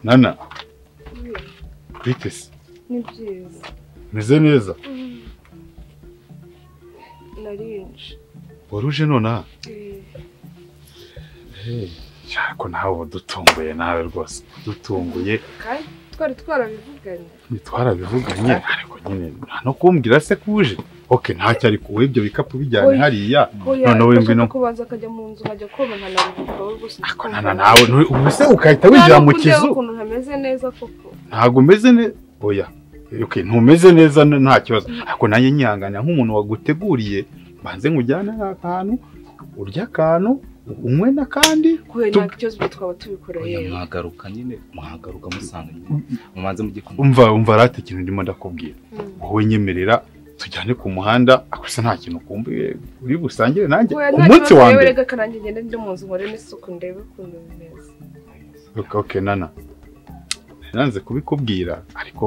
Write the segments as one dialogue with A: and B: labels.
A: nana bitese
B: ni byiza
A: meze neza
B: narinje
A: waruje nonaha ko nawe wadutunguye nawe rwose wadutunguye
B: kandi twari twarabivuganye
A: ntitwarabivuganye ariko nyine nta no kumbwira se ko uje oke ntacyo ari kuwe ibyo bikapu bijyanye
B: Oya.
A: hariya
B: oya
A: None we ngwino.
B: ndashaka kubanza akajya mu nzu nkajya koba nkanaruhuka wowe rwose
A: ako nana nawe ntu- ubu se ugahita winjira mu kizu
B: ukuntu ntameze neza koko
A: ntabwo umeze neza oya okay, ntumeze neza n- nta kibazo ariko nanjye nyihanganira nk'umuntu waguteguriye mbanze nkujyane akantu urya akantu unywe n'akandi
B: kubera
A: Tu-
B: ntabwo ikibazo ibyo twaba tubikora
C: Oya,
B: yewe
C: mwagaruka nyine mwagaruka musanga nyine mubanze mujye kumva
A: umva umva rata ikintu ndimo ndakubwira
B: Mm.
A: wowe nyemerera tujyane ku muhanda akose nta kintu ukumbuye uri busangire nanjye
B: Oya, nta
A: umunsi
B: kibazo
A: wa
B: yewe
A: mbere
B: reka kananjye ngende njye mu nzu nkore n'isuku ndebe ukuntu bimeze
A: okay, okay, nana nanze kubikubwira ariko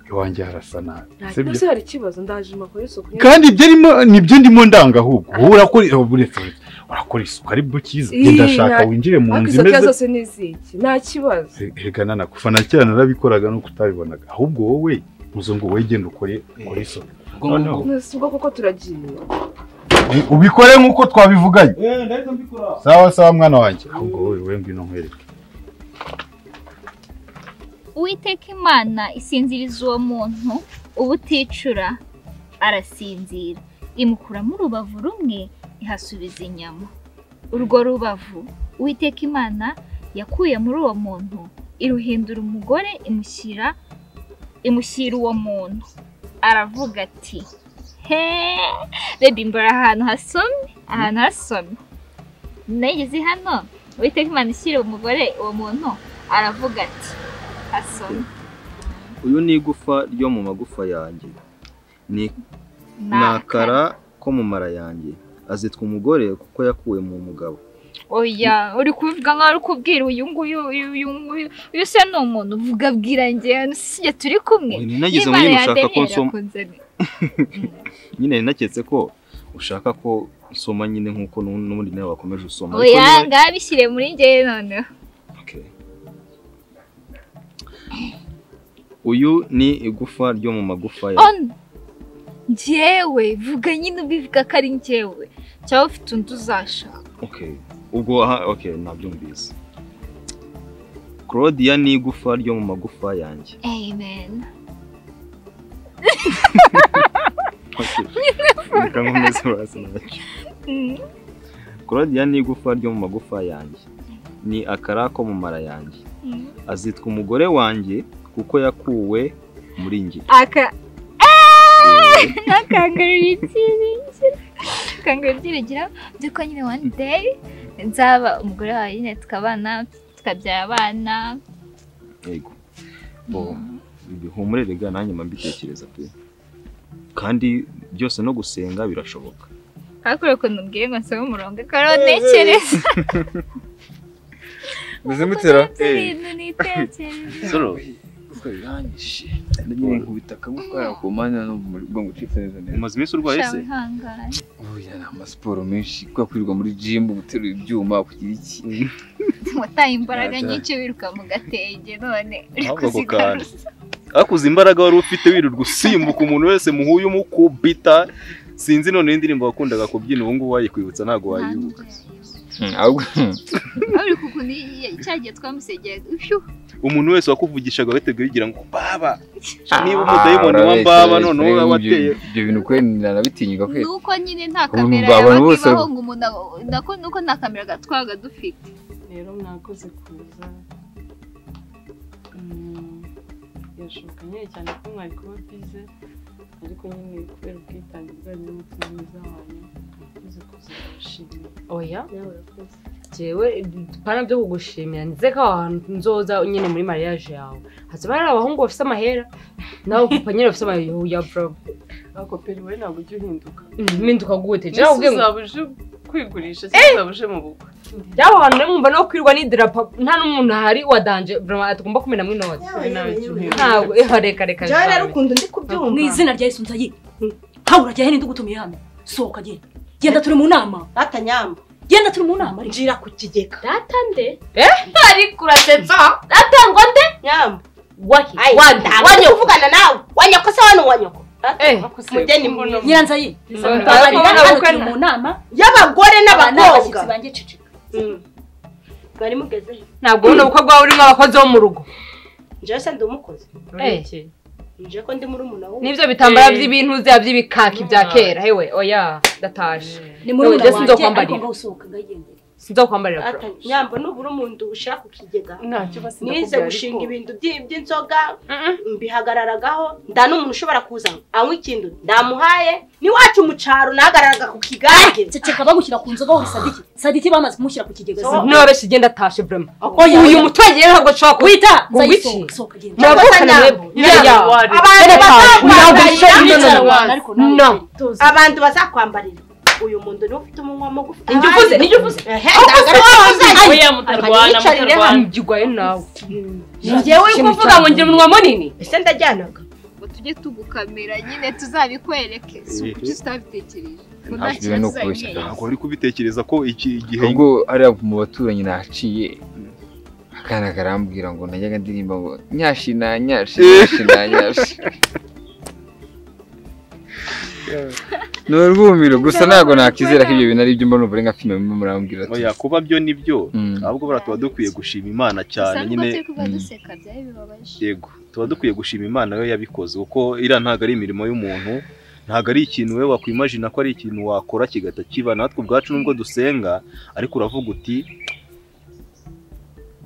A: iwanjye harasa nabi
B: nta
A: Si byo?
B: kibazo hari ikibazo ndaje makora isuku nyine.
A: kandi ibyo arimo nibyo ndimo ndanga ahubwo wowe urakora eh, uretse uretse, urakora isuku ari bwo cyiza
B: Ii,
A: genda shaka
B: nta-
A: winjire mu
B: ariko
A: nzu
B: izo kibazo
A: imeze
B: zose ni iziki nta kibazo
A: erega nana kuva na kera narabikoraga nuko utabibonaga ahubwo wowe muzungu wowe genda ukore ukore isuku
C: ubwo
A: Oh,
C: ngubwo
B: si ubwo koko turagiye
A: Eh, ubikore nk'uko twabivuganye sawa sawa mwana wanjye ahubwo wowe wowe ngwino nkwereke
D: uwiteka imana isinziriza uwo muntu uba uticura arasinzira imukuramo urubavu rumwe ihasubiza inyama urwo rubavu uwiteka imana yakuye muri uwo muntu iruhindura umugore imushyira imushyira uwo muntu aravuga ati he reba imbere ahantu hasomye ahantu hasomye nageze hano uwiteka imana ishyira umugore uwo muntu aravuga ati hasomye
E: uyu ni igufa ryo mu magufa yanjye ni
D: nakara
E: akara ko mu mara yanjye azitwa umugore kuko yakuwe mu mugabo
D: oya uri kubivuga nkaho uri kubwira uyu nguyu uyu uyu nguyu uyu se ni umuntu uvuga bwira njye sijye turi kumwe
E: Oya, ninagize
D: N'Imana
E: muri gushaka ko
D: yandenera
E: nsoma
D: kunzanira.
E: nyine ninaketse ko ushaka ko nsoma nyine nk'uko nu- n'ubundi nawe wakomeje usoma ariko
D: oya
E: niba-
D: ngaho bishyire muri njyewe noneho
E: Okay. uyu ni igufa ryo mu magufa yanjye
D: on njyewe vuga nyine ubivuga ko ari njyewe cyangwa ufite undi uzashaka
E: Okay. ubwo aha okay, nabyumvise claudia ni igufa ryo mu magufa yanjye
D: amen
E: Okay. Reka nkomeze hasi nacyo.
D: Mm.
E: claudia ni igufa ryo mu magufa yanjye ni akara ko mu mara yanjye
D: Mm.
E: azitwa umugore wanjye kuko yakuwe muri njye
D: aka nakangarura ibyiringiro kangarura ibyiringiro by'uko nyine one day nzaba umugore wawe nyine tukabana tukabyara abana
E: yego bo bihumurere ga nanjye mbitekereza pe kandi byose no gusenga birashoboka
D: hakure ukuntu mbwiye ngo nsome umurongo akaba ntekereza
F: Meze mutera?
D: ibintu nitekereza
F: Solo. Kuko birangije. Nyine nkubita akamutwara ku mwanya no mu bwongo ucitse neza neza.
E: umaze iminsi urwaye
D: shawe
E: se
D: ihangane
F: Oya ni amasiporo menshi kwa kwirirwa muri gym guterura ibyuma kugira iki.
D: wataye imbaraga
F: Ajya.
D: nyinshi wiruka mu gatenge none uri
E: Ahubwo ako kantu.
D: kuzigaruza
E: akuze imbaraga wari ufite wirirwa usimbuka umuntu wese muhuye umukubita sinzi none indirimbo wakundaga kubyina ubu ngubu wayikwibutsa ntabwo wayibuka
F: Ahubwo
D: uri kukuntu cyagiye twamusegeraga uyu
E: umuntu wese wakuvugishaga wahitaga wigira ngo baba
F: Ah,
E: niba umudayimoni wa
F: urabeshya,
E: mbaba
F: urabeshya.
E: none wowe
F: Ibyo-
E: wateye
F: Ibyo bintu kwe narabitinyuka kwe.
D: nuko nyine nta
F: Ubu
D: kamera
F: abantu
D: yaba
F: bose-
D: ibaho ngo umuntu abo- nako nuko nta kamera gatwaga dufite
B: rero mwakoze kuza Mm, birashoboka nyine cyane ko mwari kuba bize ariko nyine kubera ubwitange bwanyu n'umutima mwiza wanyu mwakoze kuza ndabashimiye
G: oya
B: nawe urakoze
G: jewe pana byo kugushimira ndetse ko aho hantu nzoza nyine muri mariage yawe hazaba hari abahungu bafite amahera nawe kupa nyine bafite amahera ya bro
B: ariko peri wowe ntabwo ujya uhinduka
G: mpinduka gute
B: mbese
G: jewe ubwe ngo
B: uzaba uje kwigurisha cyangwa uzaba uje mu bukwe
G: yaho hantu rero mwumva no kwirwa n'idarapo nta n'umuntu ahari wadanje vraiment atagomba kumenamo inoti
B: wowe nawe jya uhinduka
G: ntabwo eho reka reka
B: Jewe rero
G: jewe.
B: ukuntu ndi kubyumva
H: mu izina rya yesu nzayi ntawe urajya hene ndugutumiye hano sohoka genda genda turi mu nama
I: Rata nyamba
H: genda turi mu nama ariko
B: njira ku kigega
H: data nde
G: Eh?
H: ariko urasetsa data ngo nde
I: Nyama.
H: waki
I: Ai,
H: wanda
I: ntabwo kuvugana nawe. Wanyoko se wano wanyoko. Ah,
G: Eh,
I: Mugeni mwiza.
H: nyiranza ye
B: Sorry.
H: babarira
G: Abakobwa
H: hano turi mu nama
I: Y'abagore
H: abana
I: n'abakobwa.
H: abashyitsi banjye cicika
I: Mm. Mwari mugeze he?
G: ntabwo uno mukobwa wawe urimo abakozi bo mu rugo
I: Njyewe se ndi umukozi.
G: Eh.
I: Njyewe ko ndi murumuna wuwo.
G: n'ibyo bitambara
B: Eh.
G: by'ibintu bya by'ibikaki bya
B: Mwari.
G: kera hewe oya ndatashe
H: ni muri
G: None
H: wanjye
G: sinzokwambarira.
H: ariko ngasohoka ngagendera
G: sinzokwambarira
I: Ata-
G: bro
I: Nyambo nubura umuntu ushira ku kigega.
B: ntacyo basi
I: Nize
B: ndakubwira
I: gushinga
B: ariko
I: ibintu by'i- by'inzoga
G: Mm-mm.
I: mbihagararagaho nda n'umuntu ushobora kuza anywa ikintu ndamuhaye n'iwacu mu cyaro nahagararaga ku kigage
H: ceceka bagushyira ku nzoga wowe sadiki sadiki bamaze kumushyira ku kigega
I: So-
H: zimwe.
G: niba beshe igenda atashe brema
H: Oya,
G: uyu
H: oya.
G: muturage rero ntabwo nshobora
H: wita
G: ngo wiki?
H: nzayisohoka sohoka genda
G: muravukana mwebwe
B: Nyirayo wari.
I: abantu bazakwambarira
G: Ntabwo
H: Nicara
G: no, no, no.
H: wana, ariko nawe
G: No.
H: tuzi.
I: abantu bazakwambarira uyu muntu niwe ufite umunwa mugufi
G: Nijye uvuze, nijye uvuze.
I: Ehe,
G: Ahubwo se wowe uzajya-
B: oya mutarwana
G: Yicarire hano,
B: mutarwana
G: mbyigwayo nawe
H: Njyewe
G: uri kuvuga ngo ngira umunwa munini
I: ese ndajyanaga
J: ngo tujye tugukamera nyine tuzabikwereke si
E: Ehe.
J: ukuki utabitekereje
E: Ntabwo
J: ngo nta
F: byemewe
J: kibazo
F: no
J: uzabimwereke.
F: kubeshya.
E: ntabwo wari kubitekereza ko iki igihe
F: ubwo hariya mu baturanyi naciye akana karambwira ngo najyaga ndirimba ngo nyashi na nyashi nyashi na nyashi ni urwumiro gusa ntabwo nakizera ko ibyo bintu ari ibyo mbona ubu nka filime murimo murambwira ati
E: oya kuba byo ni byo
F: Mm.
E: ahubwo buriya tuba dukwiye gushima imana
J: gusa
E: cyane
J: nubwo
E: nyine
J: turi kuba
F: Mm.
J: duseka byari bibabaje
E: yego tuba dukwiye gushima imana yo yabikoze kuko iriya ntabwo ari imirimo y'umuntu ntabwo ari ikintu we wakwimajina ko ari ikintu wakora kigahita kiba natwe ubwacu nubwo dusenga ariko uravuga uti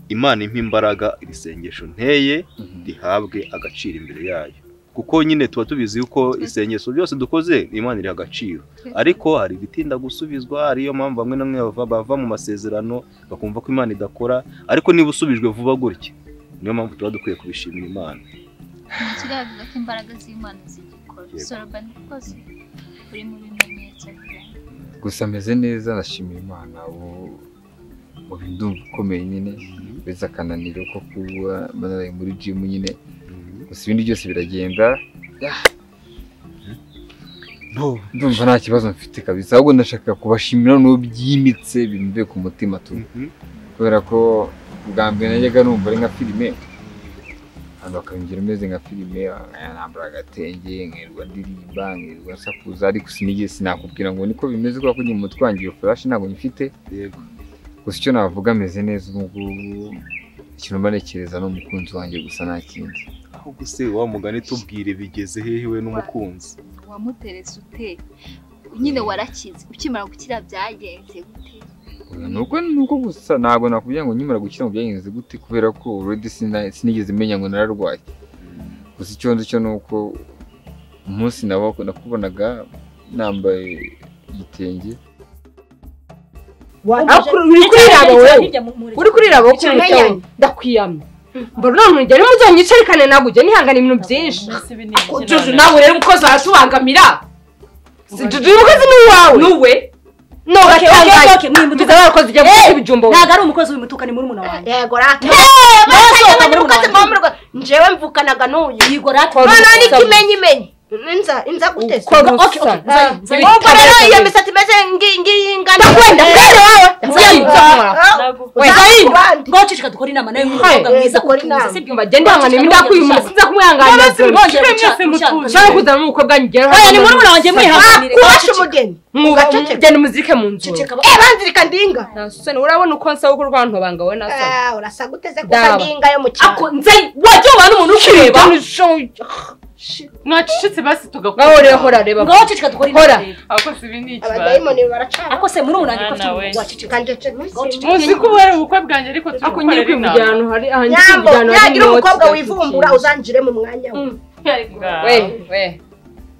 E: imana impa imbaraga iri sengesho nteye
F: Mhm.
E: rihabwe agaciro imbere yayo kuko nyine tuba tubizi yuko isengesho byose dukoze imana iriha agaciro ariko hari ibitinda gusubizwa ariyo mpamvu bamwe na bamwe bava, bava mu masezerano bakumva ko imana idakora ariko niba usubijwe vuba gutya niyo mpamvu tuba dukwiye kubishimira imana
D: kiravuga ko imbaraga z'imana zigikora
E: Yego.
D: sorobani rwose uri mu bimenyetso byawe
F: gusa meze neza nashimira imana ubu ubu ndumva ukomeye nyine uretse akananiro ko kuba naraye muri jimu nyine gusa ibindi byose biragenda
E: no
F: ndumva nta kibazo mfite kabisa ahubwo ndashaka kubashimira n'ubyimbitse bimve ku mutima tu
E: Mhm.
F: kubera ko bwa mbere najyaga numva ari nka filime abantu bakabingira umeze nka filime nambara agatenge nkirirwa ndirimba nkirirwa nsakuza ariko sinigeze sinakubwira ngo niko bimeze kubera ko nyuma twangiye furashi ntabwo nyifite
E: yego
F: gusa icyo navuga ameze neza ubu ngubu ikintu mba ntekereza ni umukunzi wanjye gusa nta kindi
E: ahubwo se wa mugani tubwire bigeze hehe we n'umukunzi
D: wamuteretse ute nyine warakize ukimara gukira byagenze gute
F: Oya, ni uko ni uko gusa ntabwo nakubwira ngo nkimara gukira mu byagenze gute kubera ko already sina- sinigeze menya ngo nararwaye gusa icyo nzi cyo ni uko umunsi nawe nakubonaga nambaye igitenge
G: Aho kuri- uri kuriraba wowe uri kuriraba wowe ukuntu
I: Ikimenyane.
G: wicaye, ndakwiyamye mbona uriya muntu ugera muzonyicarikane nawe ujya nihangana ibintu byinshi
B: mbese ibi ni iby'inama.
G: Jojo nawe rero umukozi aratubangamira Si Jojo uyu mukozi ni uwawe nuwe
H: Okay,
G: n'ugatangaye
H: okay, mwimbe
G: mbiza abakozi ujya gukora ibijumba wowe.
H: ntabwo ari umukozi w'imutuka ni muri umuntu wanjye
I: yego rata yego
H: muri
I: mukozi
H: Rwanda.
I: mwamurwa njyewe mvukanaga n'uyu
H: yigo rata
I: noneho n'ikimenyi menyi inza inza guteza
G: Ukora
H: Okay, okay,
G: ubusa.
H: nzari,
G: Ah,
H: nzari.
I: ubwo rero iyo
G: nzari.
I: misatsi imeze ngi- ngiyi ingana
G: Ndakwenda, kwera wowe. Nzari, nzakora.
B: Nagukunda.
H: ngaho ceceka dukore inama nawe w'umukobwa
G: Hey,
H: mwiza
I: dukore
H: kutuza
I: inama.
H: si byo
G: bagende bahangana imidako uyu muntu sinza kumwihanganira cyangwa kuzana n'umukobwa ngeraho
H: oya ni muri umuntu wanjye mwihanganire
I: kuwasha umugeni Gaceceka.
G: mugenda umuzike mu nzu
H: ceceka
I: eh banzirika ndinga
G: Nasoni urabona uko nsaba ko rwantu banga wowe nasoni
I: Eh, urasa guteze
G: Daba.
I: kusa ndinga yo mu cyaro
H: ako nze wajya uba n'umuntu ukureba
B: mwacecetse basi tugakora
G: ngaho rero hora reba
H: ngaho ceceka dukore
G: Hora.
H: inama rero.
B: abakozi ibi ni ikibazo
I: abadayimoni baracana
H: ako se muri umuntu wanjye ko afite
B: Mwana we.
H: umuntu waceceka
I: Gaceceka.
B: muzi ko ubu ari ubukwe bwanjye ariko turi
G: ako nyiri
B: gukorera
G: kwivugira
B: inama
G: ahantu hari ahantu
I: nyambo
G: kwivugira
I: yagira umukobwa wivumbura uzanjire mu mwanya we
B: Ngaho.
G: we we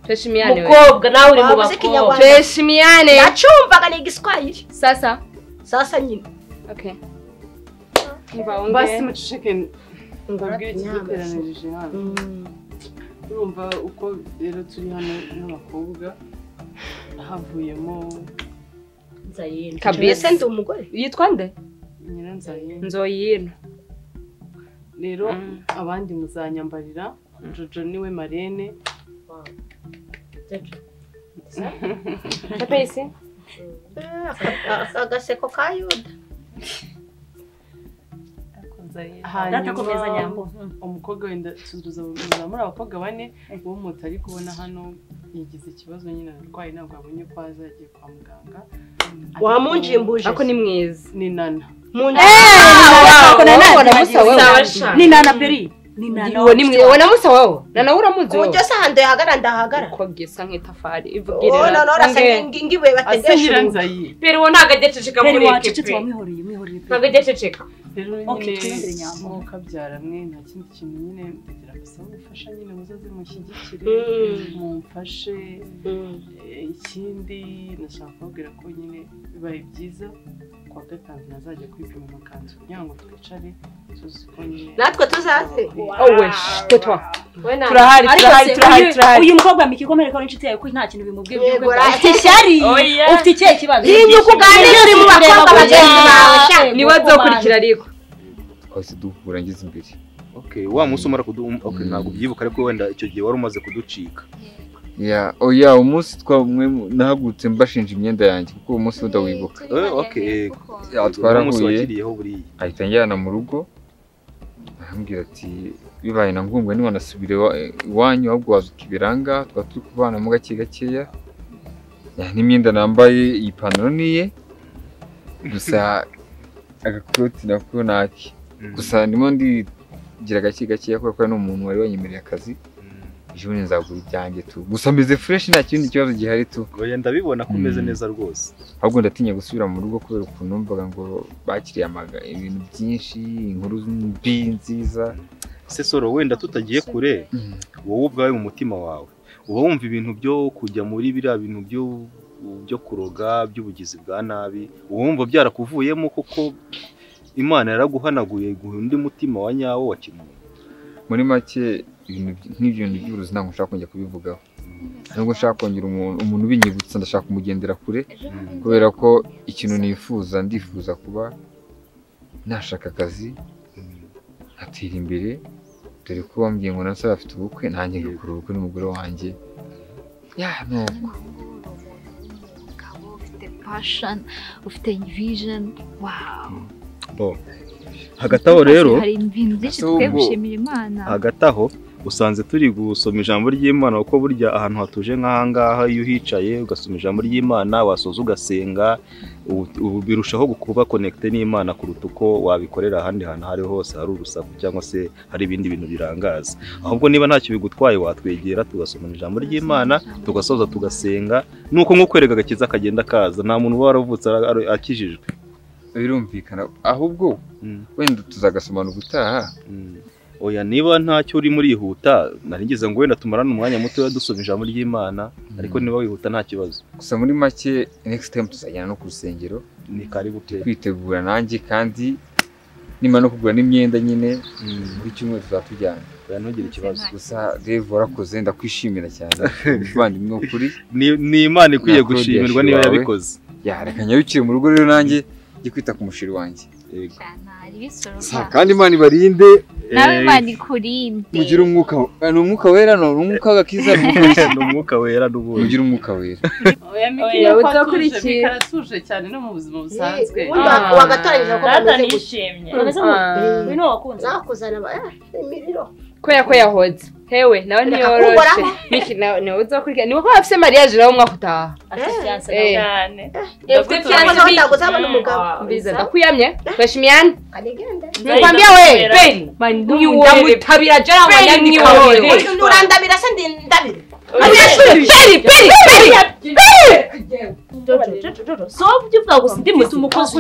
G: twishimiyane we
I: mukobwa nawe uri mu bakobwa
G: twishimiyane
I: nacumvaga ni igiswahili
G: sasa
I: sasa nyine
G: okay
B: basi muceceke mbabwire ikiduteranirije hano urumva uko rero turi hano n'abakobwa havuyemo
I: mbese
G: kabisa
I: ndi umugore
G: yitwa nde
B: nyiranzaye
G: nzoyino
B: rero abandi muzanyambarira jojo niwe marene
G: tapesi
K: agaseko ka yuda
B: hanyuma
K: Ndatakomeza nyambo.
B: umukobwa wenda tuzuza muza muri abakobwa bane uwo moto ari kubona hano yagize ikibazo nyine ararwaye ntabwo abonye ko aza yagiye kwa muganga
I: Wamunjimbuje.
B: ariko ni mwiza ni nana
I: ni nana peri
G: uwo ni mwiza uwo na musa wawo nana uramuzi
I: ubu cyose ahantu yahagara ndahagara
G: uko bwisa nk'itafari
I: Oh,
G: ivugirira
I: none urasa ngibuye bategesha ubu.
G: peri uwo ntabwo ajya aceceka
I: Peri
G: muri
I: wacecetse,
G: ekipe
H: wamwihoreye mwihoreye
G: ntabwo ajya aceceka
B: rero
G: Okay,
B: nyine
G: twizere nyambo.
B: mwuka abyara mwe nta kindi kintu nyine ndagira basaba ubufasha nyine muzaze mushyigikire
I: Mm.
B: mumfashe Eh, ikindi nashaka kubabwira ko nyine bibaye byiza kuwa gatanu nazajya kwipima amakanzu kugira ngo twicare tuzi ko nyine
I: natwe tuzaze
B: Owe,
G: tutwa
B: Turahari, turahari, turahari, turahari.
H: uyu mukobwa mikikomere ko ari inshuti yawe ko nta kintu bimubwiye
I: Yego,
H: by'ukuri
I: right.
H: ufite ishyari
I: Oya.
H: ufite ikihe kibazo
I: Yimye uko uganira uri mu bakobwa bagenzi bawe, sha.
G: ni we azokurikira ariko
F: twahise duhura ngeze imbere
E: Okay, wa munsi umara kudu okay, ntabwo ubyibuka ariko wenda icyo gihe wari umaze kuducika
F: ya oya umunsi twamwe nahagurutse mbashinja imyenda yanjye kuko uwo munsi udawibuka
E: Eh, okay
F: Ya,
E: umunsi
F: twarahuye
E: wakiriyeho buriya
F: ahita anjyana mu rugo arambwira ati bibaye na ngombwa ntiwanasubire iwa- iwanyu ahubwo waza ukibiranga twaba turi kubana mu gake gakeya Ya, n'imyenda nambaye iyi pantaro ni iye gusa agakoti nako ni ake gusa ndimo ndigira gake gakeya kubera ko ari n'umuntu wari wanyemereye akazi ejo bundi nzagura ibyanjye tu gusa meze fureshi nta kindi kibazo gihari tu
E: oya ndabibona ko umeze
F: Mm.
E: neza rwose
F: ahubwo ndatinya gusubira mu rugo kubera ukuntu numvaga ngo bakiriye amaga- ibintu byinshi inkuru mbi nziza
E: se soro wenda tutagiye kure wowe ubwawe mu mutima wawe uba wumva ibintu byo kujya muri biriya bintu byo byo kuroga by'ubugizi bwa nabi uba wumva byarakuvuyemo kuko imana yaraguhanaguye guha undi mutima wa nyawo wa kimuntu
F: muri make ibintu by- nk'ibintu by'uburozi ntabwo nshaka kongera kubivugaho nubwo nshaka kongera umuntu umuntu ubinyibutsa ndashaka kumugendera kure kubera ko ikintu nifuza ndifuza kuba nashaka akazi atera imbere dore ko wambwiye ngo nasaba afite ubukwe nanjye ngakora ubukwe n'umugore wanjye ya nuko
D: ufite passion ufite vision wow
E: Bo. hagati aho rero
D: hari ibintu byinshi
E: ahubwo-
D: dukwiye gushimira imana
E: hagati aho usanze turi gusoma ijambo ry'imana kuko burya ahantu hatuje nk'ahangaha iyo uhicaye ugasoma ijambo ry'imana wasoza ugasenga ubu- ubu birushaho kuba konekite n'imana kuruta uko wabikorera ahandi hantu aho ari ho hose hari urusaku cyangwa se hari ibindi bintu birangaza ahubwo niba ntacyo bigutwaye watwegera tugasomana ijambo ry'imana tugasoza tugasenga nuko nko kwerega agakiza kagenda kaza nta muntu uba waravutse ara- ara- akijijwe
F: birumvikana ahubwo wenda tuzagasomana ubutaha
E: oya niba ntacyo urimo urihuta naringize ngo wenda tumarane umwanya muto dusoma ijambo ry'imana ariko niba wihuta nta kibazo
F: gusa muri make next time tuzajyana no ku rusengero
E: ni karibu pe
F: kwitegura nanjye kandi nimara no kugura n'imyenda nyine buri cyumweru tuzatujyana
E: oya ntugire ikibazo
F: gusa Dave warakoze ndakwishimira cyane muvandimwe ukuri
E: Ni- ni Imana ikwiye gushimirwa niba yabikoze.
F: ya reka nyarukire mu rugo rero nanjye njye kwita ku mushiri wanjye
D: hari ibisoroma
F: Sa- kandi imana ibarinde
D: nawe imana ikurinde
F: mugire umwuka ni umwuka wera ni umwuka w'agakiza ni
E: umwuka wera n'ubundi
F: mugire umwuka wera
B: oya miki
G: Oya,
B: nuko atuje
G: utakurikiye.
B: miki aratuje cyane no mu buzima busanzwe
I: ubundi wa- wagatangira ko bameze gutya. Bameze
G: Ah.
I: gutya.
G: Uyu
I: nakuzana ba eh, imiriro
G: kubera ko yahoze hewe nawe ntiyoroshe
I: Uhoraho.
G: miki nawe nawe uzakurikira ni wowe wafise mariage nawe umwaka utaha Eh. Eh, ufite fiancé, Miki? Mbiza, ndakuyamye turashimiyane nikwambia we peni ndamutabira jara wanyaniwe
I: urandabira se ndi ndabire
G: peri peri peri
H: so ibyo uvuga gusa undi muti umukozi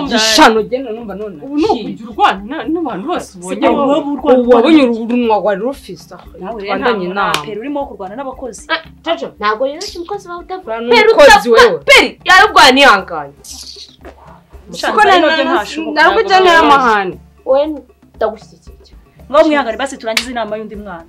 G: gishano genda numva none
B: ubu ni ukugira urwana n'abantu bose ubonye
G: Siko
B: wowe urwana
G: wabonye urunwa rwari rufise aho twandanye inama
H: peri urimo wo kurwana n'abakozi
I: ntabwo rero si umukozi wawe utavura
G: peri utapfa peri yararwanya ihanganye
H: Musanze
G: kuko
H: ari nabyo ntashoboka,
G: narwo
H: ntabwo
G: ujyana
H: nabasha.
G: n'amahane
I: wowe ndagushyigikiye
H: ngaho mwihangane basi turangize inama y'undi mwana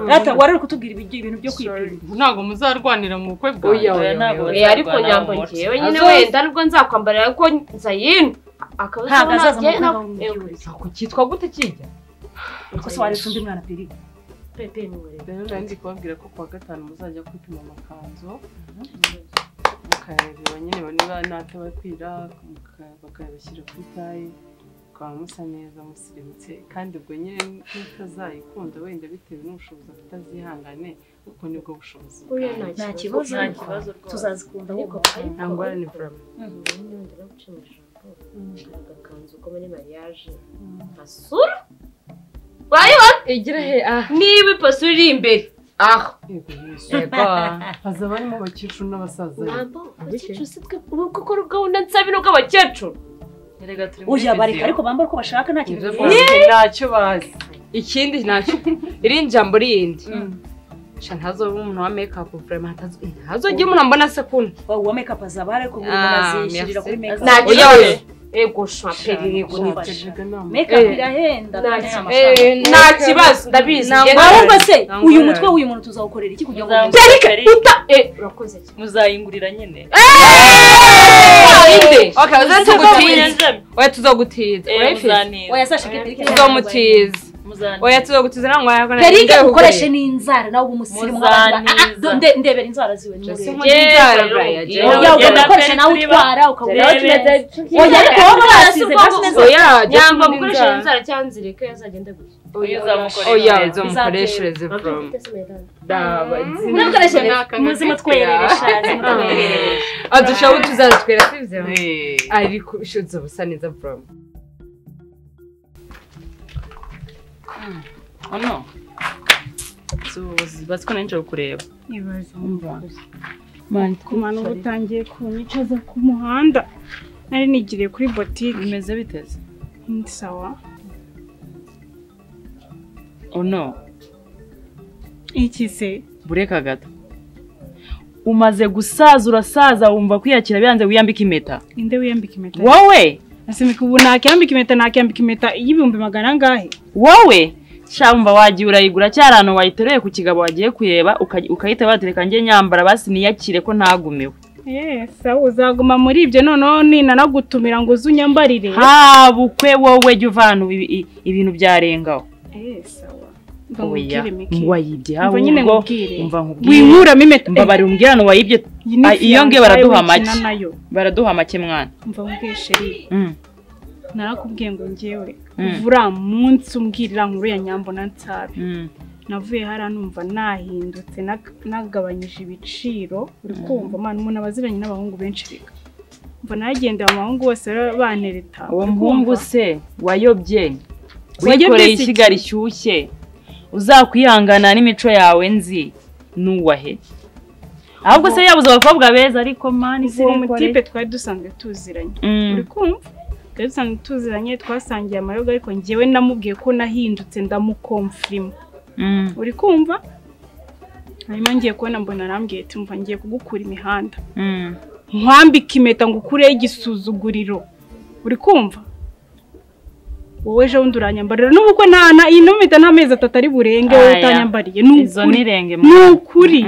H: rata wari uri kutubwira ibijyo- ibintu byo kwipima
B: ntabwo muzarwanira mu bukwe
G: Oya, oya, oya, ariko nyambo njyewe nyine wenda nubwo nzakwambarira ariko nza yino akabuza
H: Ntabwo azaza
G: nabyo
H: mu
G: nabwo
H: buzima bwawe.
G: kitwa gute kijya
H: Ese waretse undi mwana peri
B: rero nari ndi kubabwira ko kuwa gatanu muzajya kwipima amakanzu mukareba nyine niba natwe bakwira bakayabashyira ku itayi mukaba musa neza musirimutse kandi ubwo nyine n'utazayikunda wenda bitewe n'ubushobozi afite azihangane ubwo nibwo bushobozi
K: Oya, nta
B: bwayo.
K: kibazo, nta kibazo rwose. Tuzazikunda ariko ariko-
B: nta ngorane ni burama
K: ndongera guca mu ijambo agakanzu ko muri mariage basura urayibona
G: igira he ah
K: niba ipasura iri imbere
G: aho
B: Ego. haza abarimo abakecuru n'abasaza
K: abakecuru si twe ubu kuko gahunda nsabino bw'abakecuru
H: Oya bareka ariko bambara uko bashaka nta kintu
B: Ye! ntacyo bazi
G: ikindi ntacyo irindi jambo rindi
H: Mm.
G: sha ntazobe umuntu wa make up vraiment ntazo- ntazogire umuntu ambona sekunda
H: uwa make up azaba ariko buri
G: Ah,
H: muntu azishyirira kuri make up
G: Ntacyo
H: Oya,
G: bazi. ego shapeli yego
H: make up irahenda kandi ni amafaranga.
G: eh, nta kibazo, ndabizi. Ngenda
H: ahubwo se
G: nangorane.
H: uyu mutwe w'uyu muntu tuzawukorera iki kugira ngo
G: Derike uta eh
K: muzayingurira nyine
G: inde okay uzatugutiza
K: Muzamujyana.
G: oya tuzogutiza
K: Eh,
G: urayifite
K: muzaneza.
H: oya sasha Derike
G: tuzomutiza
K: Muzaneza.
G: oya tuzogutiza nangwa yakora
H: Derike gukoresha n'inzara nawe uba umusirimu nk'abandi ba- Ah, ah, nde- ndebera inzara ziwe ni
G: Just
H: muremure.
G: nkunda inzara, Brian,
H: Oya,
G: Jewe.
H: oya ugakoresha nawe utwara ukagura
K: Jewe.
H: oya ariko wowe barasize basize
K: nyamba gukoresheje inzara cyangwa nzirike azagenda gutya
G: oya uzamukoreshereze from daba
K: Ntukoreshe muzima twereresha, muzima twereresha.
G: adushaho tuzazitwera sibyo ariko ushutse ubusa neza from
B: hano zubuzi baziko nijoro kureba
L: ibaze mani kumana uba utangiye kunyicaza ku muhanda nari nigiriye kuri botike
B: bimeze biteze
L: ni sawa
B: ono
L: iki se
M: bureka gato umaze gusaza urasaza wumva kwiyakira biranze wiyambika impeta
L: inde wiyambika impeta
M: wowe
L: asimika ubu nakiyambika impeta nakiyambika impeta y'ibihumbi magana angahe
M: wowe shamva wagiye urayigura cyari ahantu wayiteruye ku kigabo wagiye kureba uka- ukayita batereka njye nyambara basi niyakire ko ntagumiwe
L: Yes, sawa uzaguma muri ibyo noneho ninanagutumira ngo uze unyambarire
M: ha bukwe wowe jya uvana ibi- i- ibintu byarengaho
L: Eh, sawa Mva
M: oya
L: nkubwire, Miki.
M: wayibye
L: Mva
M: ahubwo
L: nyine nkubwire.
M: umva
L: Winkuramo impeta.
M: mbabari umbwira ngo wayibye
L: Iyi ni
M: Ah,
L: ifu
M: iyo
L: yanjye
M: ngiye baraduha
L: nawe wikina
M: make
L: nayo.
M: baraduha make mwana
L: umva nkubwiye sheri
M: Mm.
L: narakubwiye ngo ngewe
M: Mm.
L: uvura munsi umbwirira nkuru ya nyambo na nsabe
M: Mm.
L: navuye hariya numva nahindutse nag- nagabanyije ibiciro uri
M: Mm.
L: kumva mwana umuntu aba aziranye n'abahungu benshi reka mva nagendeye abahungu bose bara- banereta
M: uwo
L: uri kumva?
M: muhungu se wayobye
L: Wayobye
M: wikoreye
L: si
M: ishyiga
L: iki?
M: rishyushye uzakwihangana n'imico yawe nzi n'uwahe ahubwo se yabuze abakobwa beza ariko mani
L: uwo mutipe twari dusanzwe tuziranye
M: Mm.
L: uri kumva twari dusanzwe tuziranye twasangiye amayoga ariko ngewe namubwiye ko nahindutse ndamukomfirima
M: Mm.
L: uri kumva hanyuma ngiye kubona mbona arambwiye ati mva ngiye kugukura imihanda
M: Mm.
L: nkwambike impeta ngo ukureho igisuzuguriro uri kumva wowe ejo bundi uranyambarira n'ubukwe nta na iyi mpeta n'amezi atatu ari burenge wowe
M: Aya.
L: utanyambariye ni
M: Izo
L: ukuri.
M: ni irenge,
L: Ni
M: mwana.
L: ukuri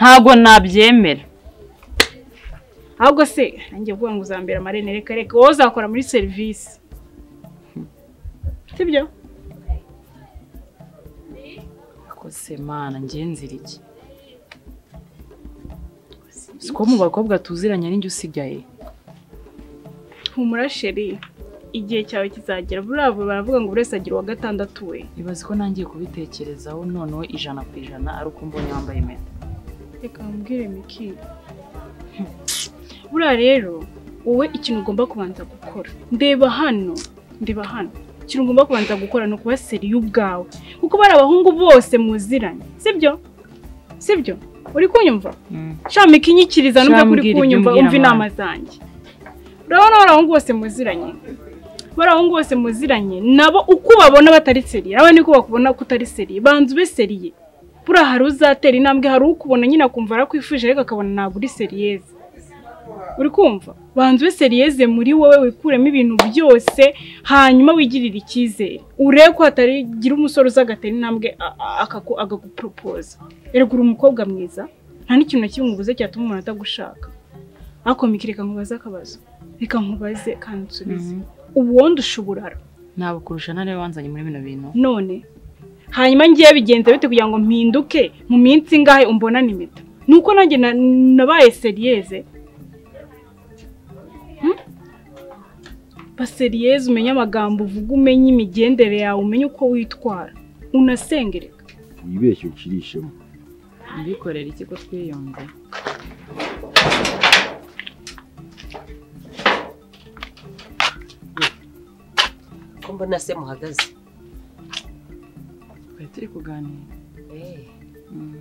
M: ntabwo nabyemera
L: ahubwo se nanjye kuvuga ngo uzambera amarene reka reka wowe uzakora muri serivisi sibyo
M: kose mana ngenzira iki siko mu bakobwa tuziranye n'injye usigaye
L: humura sheri igihe cyawe kizagera buriya bo baravuga ngo buri wese agira uwa gatandatu we
M: ibaze ko nangiye kubitekerezaho noneho ijana ku ijana ari uko mbonye wambaye impeta
L: reka mbwire miki buriya rero wowe ikintu ugomba kubanza gukora ndeba hano ndeba hano ikintu ugomba kubanza gukora ni ukuba seriye ubwawe kuko bari abahungu bose muziranye sibyo sibyo uri kunyumva shami ikinyikiriza nubwo
M: Shami
L: kuri
M: mbwira ibyo
L: kunyumva
M: umbwira
L: umva inama
M: mwana.
L: zanjye urabona bari abahungu bose muziranye bari abahungu bose muziranye nabo uko babona batari seriye nawe niko bakubona ko utari seriye banza ube seriye buriya hari uzatera intambwe hari ukubona nyine akumva arakwifuje ariko akabona ntabwo uri seriyeze uri kumva banza ube seriyeze muri wowe wikuremo ibintu byose hanyuma wigirire icyizere urebe ko hatagira umusore uza agatera intambwe a- a- akaku- akaguporopoza erega uri umukobwa mwiza nta n'ikintu na kimwe ubuze cyatuma umuntu atagushaka ariko Miki, reka nkubaze akabazo reka nkubaze kandi unsubize ubu wowe ushuburara
M: nabukurusha nawe wanzanye muri bino bintu
L: none hanyuma ngiye bigenza bite kugira ngo mpinduke mu minsi ingahe umbonane impeta nuko nanjye na- nabaye seriyeze baseriyeze umenye amagambo uvuga umenye imigendere yawe umenye uko witwara unasengereka
N: wibeshye ukirishemo
O: mbikorera ikigo twiyunze
P: ko mbona se muhagaze
O: twari turi kuganira Mm.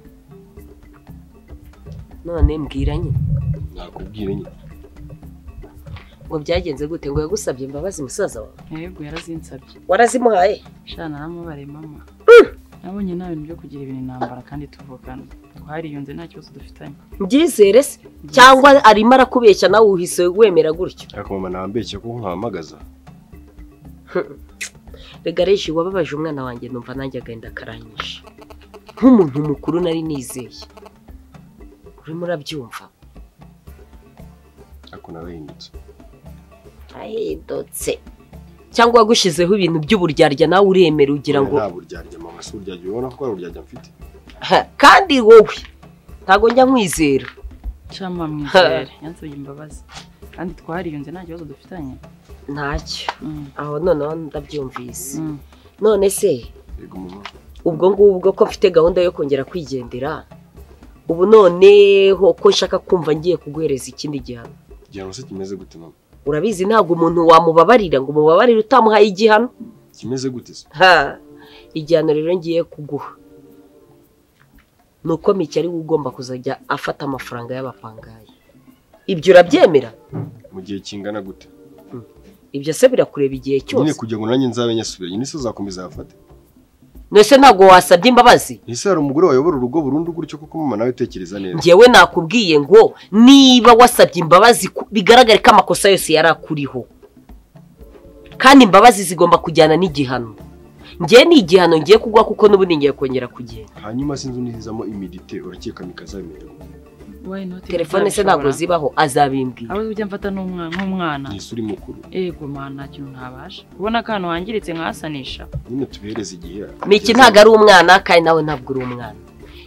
P: none mbwira nyine
N: nakubwira nyine
P: ngo byagenze gute ngo yagusabye imbabazi musaza wawe
O: yego yarazinsabye
P: warazimuhaye
O: shana naramubare mama nabonye nta bintu byo kugira ibintu intambara kandi tuvukana twariyunze nta kibazo dufitanye
P: mbyizere se cyangwa arimo arakubeshya nawe uhise wemera gutyo
N: ariko mama nambeshye ko nkuhamagaza
P: regareshi wababaje umwana wanjye numva nanjye agahinda karanyishe nk'umuntu mukuru nari nizeye urimo urabyumva
N: ariko nawe yindutse
P: ahindutse cyangwa wagushyizeho ibintu by'uburyaryya nawe uremera ugira ngo
N: nta buryarya mama si uburyarya ubona ko ari uburyarya mfite
P: Ha, kandi wowe ntabwo njya nkwizera
O: cyama mwizere yansabye imbabazi kandi twariyunze nta kibazo dufitanye
P: ntacyo aho noneho ndabyumvise none se ubwo ngubwo ko mfite gahunda yo kongera kwigendera ubu noneho ko nshaka kumva ngiye kuguhereza ikindi gihano
N: igihano se kimeze gute mama
P: urabizi ntabwo umuntu wamubabarira ngo umubabarire utamuhaye igihano
N: kimeze gute se
P: ha igihano rero ngiye kuguha ni uko mike ari we ugomba kuzajya afata amafaranga y'abapangayi ibyo urabyemera
N: mu gihe kingana gute
P: ibyo se birakureba igihe cyose
N: nyine kugira ngo nanjye nzabe nyasubiye nyine se uzakomeza yafate
P: mbese ntabwo wasabye imbabazi
N: ese hari umugore wayobora urugo burundu gutyo kuko mama nawe utekereza neza
P: ngewe nakubwiye ngo niba wasabye imbabazi ku- bigaragare ko amakosa yose yari akuriho kandi imbabazi zigomba kujyana n'igihano ngewe ni igihano ngiye kugwa kuko n'ubundi ngiye kongera kugenda
N: hanyuma sinzi unihizamo imirite urakeka mikazabimenya
O: Why not?
P: telefone se ntabwo zibaho azabimbwira
O: ahubwo ujya mfata n'umwa- nk'umwana
N: ni isuri mukuru
O: yego mana nta kintu ntabasha ubona akantu wangiritse nkasanisha
N: nyine tubihereze igihe
P: miki ntabwo ari umwana kandi nawe ntabwo uri umwana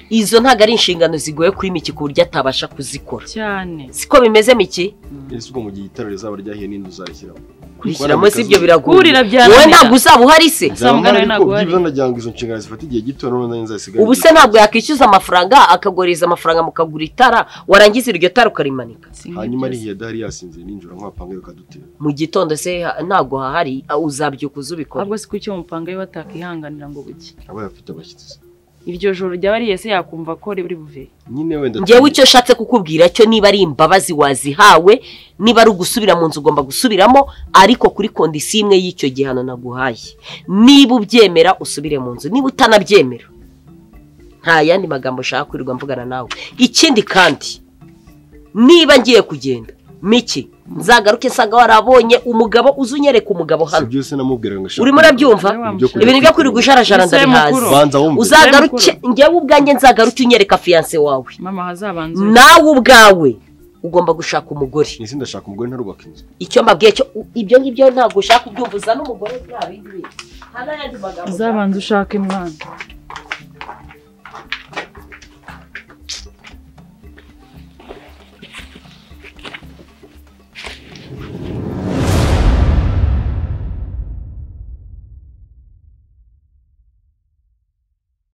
P: izo ntabwo ari inshingano zigoye kuri miki ku buryo atabasha kuzikora
O: cyane
P: siko bimeze miki
N: ese ubwo mu gihe itara rizaba ryahiye n'inzu uzarishyiramo
P: kurishyiramo si ibyo biragoye
O: Kurira byananira.
P: wowe ntabwo uzaba uhari se
N: byibuze nagira ngo izo nshingano zifata igihe gito noneho nanjye nzasigaye
P: ubu se ntabwo yakwishyuza amafaranga akaguriza amafaranga mukagura itara warangiza iryo tara ukarimanika
N: hanyuma rihiye adahari yasinze ninjoro nk'abapangayi bakadutera
P: mu gitondo se ha- ntabwo hahari ah, uzabyuka uzubikora
O: ahubwo si kucyo umupanga we batakihanganira ngo buke
N: aba afite abashyitsi
O: iryo joro ryaba riye se yakumva ko riri buve
N: nyine wenda
P: ngewe icyo nshatse kukubwira cyo niba ari imbabazi wazihawe niba ari ugusubira mu nzu ugomba gusubiramo ariko kuri kondisiyo imwe y'icyo gihano naguhaye niba ubyemera usubire mu nzu niba utanabyemera nta yandi magambo nshaka kwirirwa mvugana nawe ikindi kandi niba ngiye kugenda miki nzagaruke nsanga warabonye umugabo uzi unyereka umugabo hano
N: byose namubwiraga ngo
P: urimo urabyumva ibintu byo kwirirwa ujarajara ndabihazi uzagaruke njyewe ubwanjye nzagaruke unyereka fiyanse wawe
O: mama hazabanza
P: nawe ubwawe ugomba gushaka umugore
N: ese ndashaka umugore ntarubaka inzu
P: icyo mbabwiye cyo u- ibyo ngibyo ntabwo ushaka ubyumva uzana umugore nta bindi bintu nta n'ayandi magambo
O: uzabanza ushake mwana